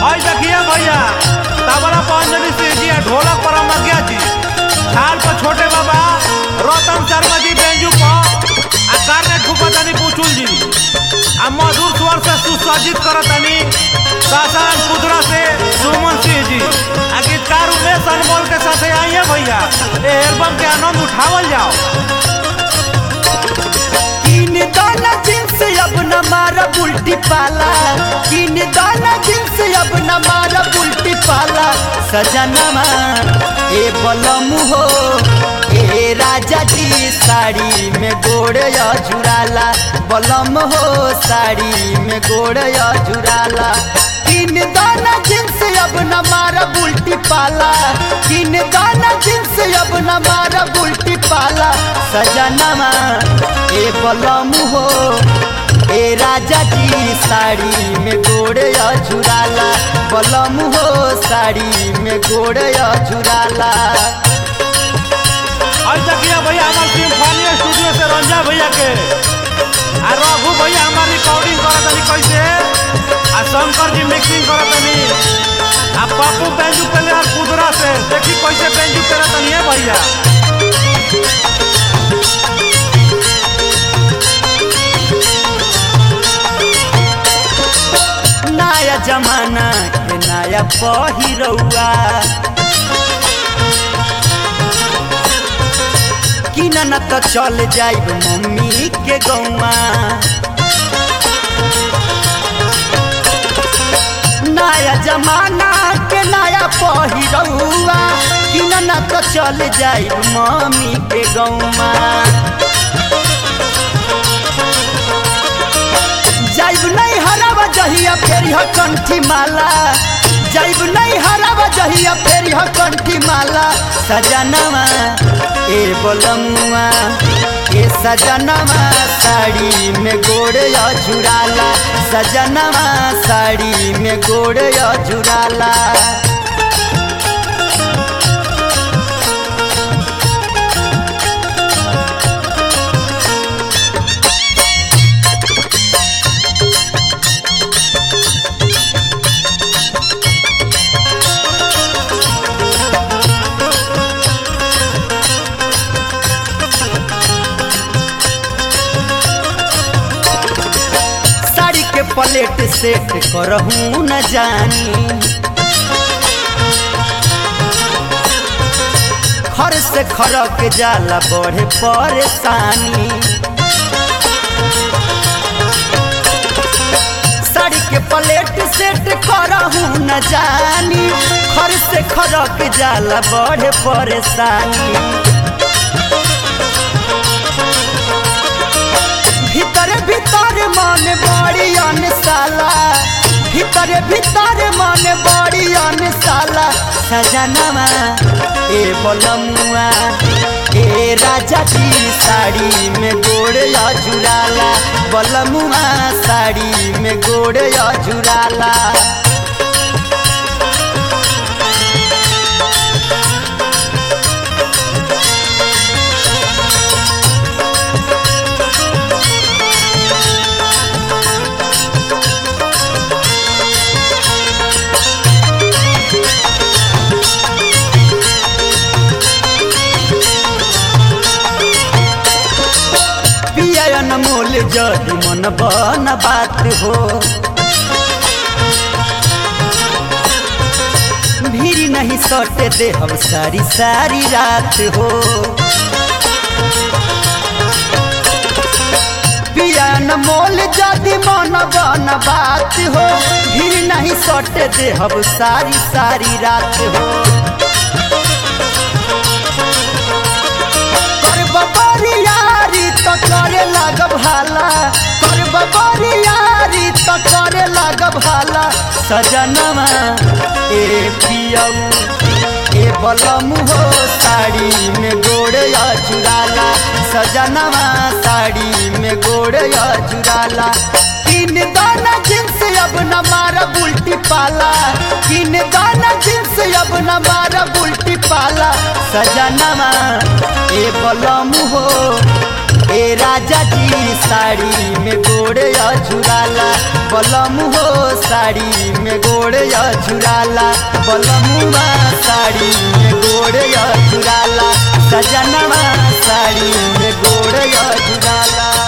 हई देखिए भैया तबला पर अंजलि सिंह जी आ ढोलक पर अमरज्ञा जी झाल पर छोटे बाबा रतन शर्मा जी बेंजू पर आ कार्ने ठुकतनी पुचुल जी आ मधुर स्वर से सुसज्जित करतनी सासाराम कुदरा से सुमन सिंह जी आ गीतकार उमेश अनमोल के साथ आइए भैया ए एल्बम के आनंद उठावल जाओ किन दाना जिन्स अब न मारा उल्टी पाला किन दाना जिन्स अब न मारा उल्टी पाला सजनमा ए बलमु हो ए राजा जी साड़ी में गोड़ या झुराला बलम हो साड़ी में गोड़ या झुराला किन दाना जिन्स अब न मारा उल्टी पाला किन दाना जिन्स अब न मारा उल्टी पाला सजनमा ए बलम हो ए राजा जी साड़ी में गोड़ या झुराला बलम हो साड़ी में गोड़ या झुराला हई देखिए भैया हमार सिम्फनी स्टूडियो से रंजा भैया के आ रघु भैया हमार रिकॉर्डिंग करतनी कैसे आ शंकर जी मिक्सिंग करतनी आ पप्पू बेंजू प्लेयर कुदरा से देखी कैसे बेंजू करतनी है भैया नया जमाना के नया पहिरौआ किन न त चल जाइब मम्मी के गौमा नया जमाना के नया पहिरौआ किन न त चल जाइब मम्मी के गौमा जाइब नहीं हरावा जहिया फेर ह कंठी माला जाइब नहीं हरावा जहिया फेर ह कंठी माला सजनवा ए बोलमुआ ए सजनवा साड़ी में गोड़ या झुराला सजनवा साड़ी में गोड़ या झुराला साड़ी के प्लेट सेट करहूँ न जानी खर से खरक जाला बढ़े परेशानी साड़ी के प्लेट सेट करहूँ न जानी खर से खरक जाला बढ़े परेशानी भीतर भीतर मन बड़ी अनसाला भीतर भीतर मन बड़ी अनसाला सजनवा ए बोलमुआ ए राजा जी साड़ी में गोड़ या झुराला बोलमुआ साड़ी में गोड़ या झुराला पियन मोल जदि मन बन बात हो भीड़ नहीं सटे दे हम सारी सारी रात हो पियन मोल जदि मन बन बात हो भीड़ नहीं सटे दे हम सारी सारी रात हो करब बरियारी तो करे लागब हाला करब बरियारी तो करे लागब हाला सजनवा ए पियऊ ए बलमु हो साड़ी में गोड़ या चुराला सजनवा साड़ी में गोड़ या चुराला किन दाना जिन्स अब न मारा उल्टी पाला किन दाना जिन्स अब न मारा उल्टी पाला सजनवा ए बलमु हो ए राजा जी साड़ी में गोड़े झुराला बलम हो साड़ी में गोड़े झुराला बलमुआ साड़ी में गोड़े झुराला सजनवा साड़ी में गोड़े झुराला